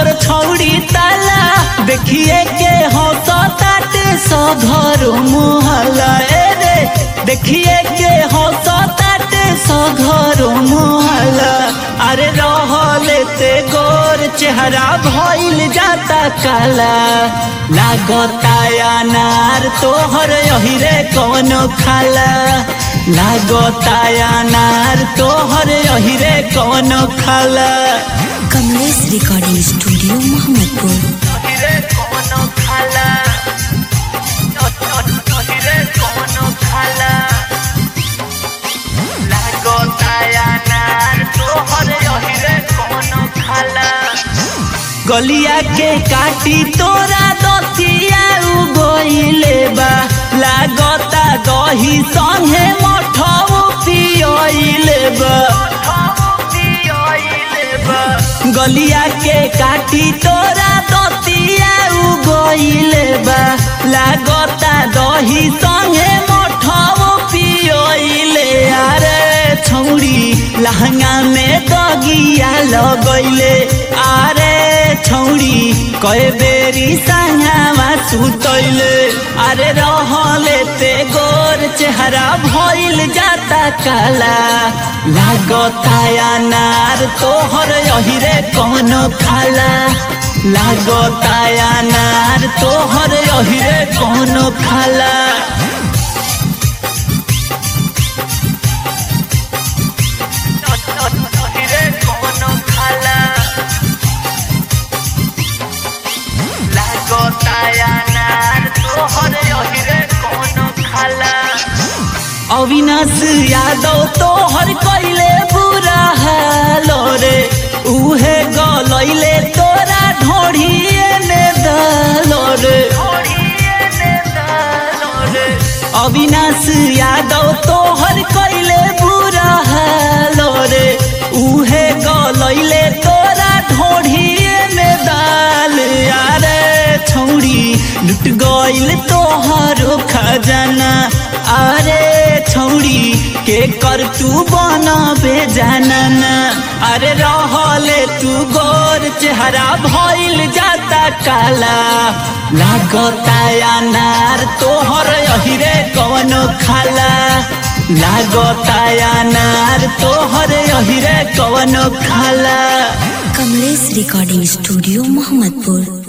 तोर छौड़ी ताला देखिए के हंस ताटे सघर मोहला ए रे देखिए के हंस ताटे सघर मोहला अरे रहले ते गोर चेहरा भइल जाता काला लागता अनार तोहर यही रे कौन खाला लागता अनार तोहर यही रे कौन खाला कमलेश रिकॉर्डिंग स्टूडियो मोहम्मदपुर गलिया के काटी तोरा दतिया उगइले बा लागता दही संगे मठौ पियइले बा गलिया के काटी तोरा दतिया उगइले बा लागता दही संगे मठौ पियइले अरे छौड़ी लहंगा में दगिया लगैले अरे छौड़ी कए बेरी संगवा सुतैले अरे रहले ते गोर चेहरा भइल जाता काला लागता अनार तोहर यही रे कौनो खाला लागता अनार तोहर यही रे कौनो खाला अविनाश यादव तोहर कैले बुरा हालो रे उहे गलैले तोरा ढोढ़िए ने दलो रे अविनाश यादव तोहर कैले बुरा हालो रे उहे गलैले तोरा ढोढ़िए में दाल यारे छौड़ी लुट गइल तोहरो खजाना अरे छौड़ी के कर तू बनबे जानना अरे रहले तू गोर चेहरा भइल जाता काला लागता अनार तोहर यही रे कौन खाला लागता अनार तोहर यही रे कौन खाला कमलेश रिकॉर्डिंग स्टूडियो मोहम्मदपुर